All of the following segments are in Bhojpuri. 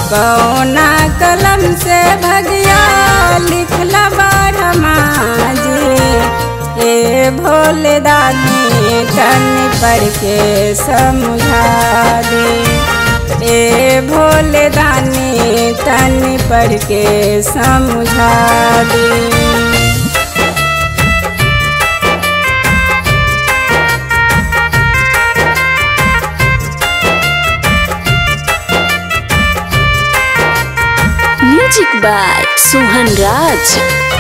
कौना कलम से भगिया लिखला बारहमाजी ए भोले दानी तन पढ़ के समझा दे ए भोले दानी तन पढ़ के समझा दे म्यूजिक बाय सोहन राज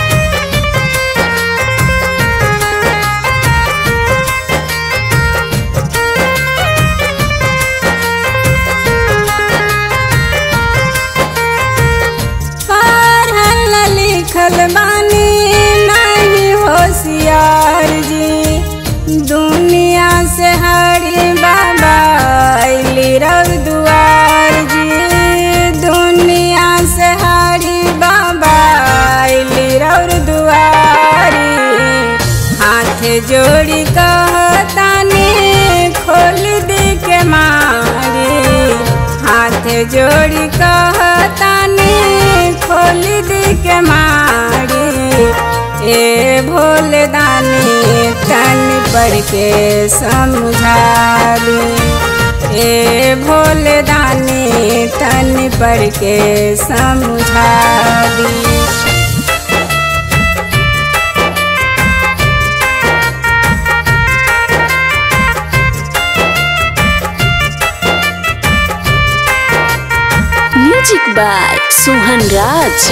पढ़ल लिखल बानी नहीं होशियार जी दुनिया से हरी बाबा अली रव दुआर जी दुनिया से हरी बाबा अली रव दुआरी हाथ जोड़ी कहतानी खोल दी के मारी हाथ जोड़ी कहतानी खोल दी के मारी ए भोले दानी तन पढ़ के समझा दी ए भोले दानी तन पढ़ के समझा दी म्यूजिक बाय सोहन राज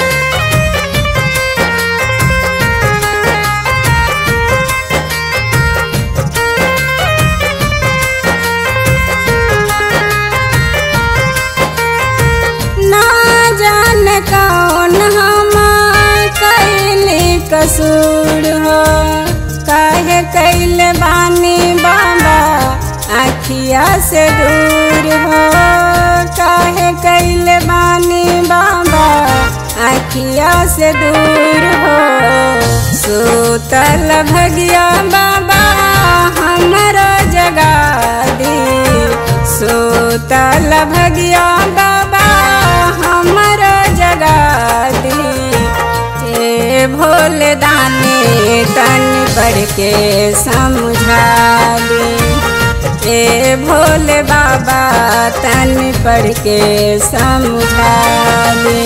ना जान कौन हम कैले कसूर हो काहे कैले बानी बाबा आखिया से दूर हो काहे कैले बानी बाबा आखिया से दूर हो सूतल भगिया बाबा हमरो जगा दी सूतल भगिया बाबा हमर जगा दी ए भोले दानी तन पढ़ के समझा दी ए भोले बाबा तन पढ़ के समझा दी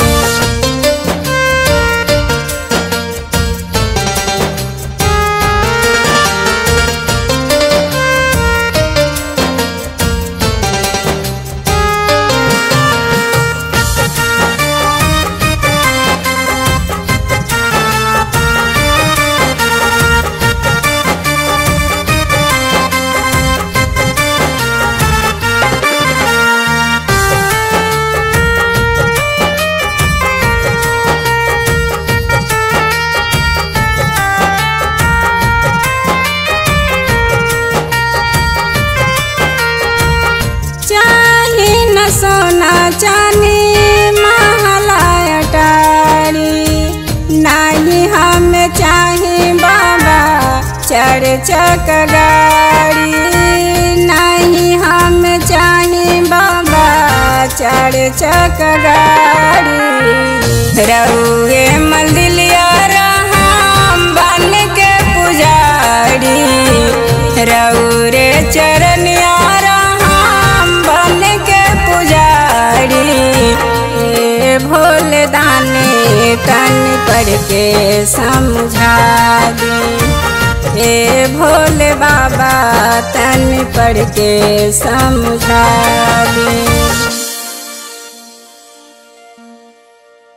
चाहे न सोना चानी महला अटारी नहीं हम चाहे बाबा चढ़ चक गाड़ी नहीं हम चाहे बाबा चढ़ चक गाड़ी रउए मंदिलिया राम बन के पुजारी रउरे चरनिया राम बन के पुजारी ए भोले दानी तन पढ़ के समझा दी ए भोले बाबा तन पढ़ के समझा दी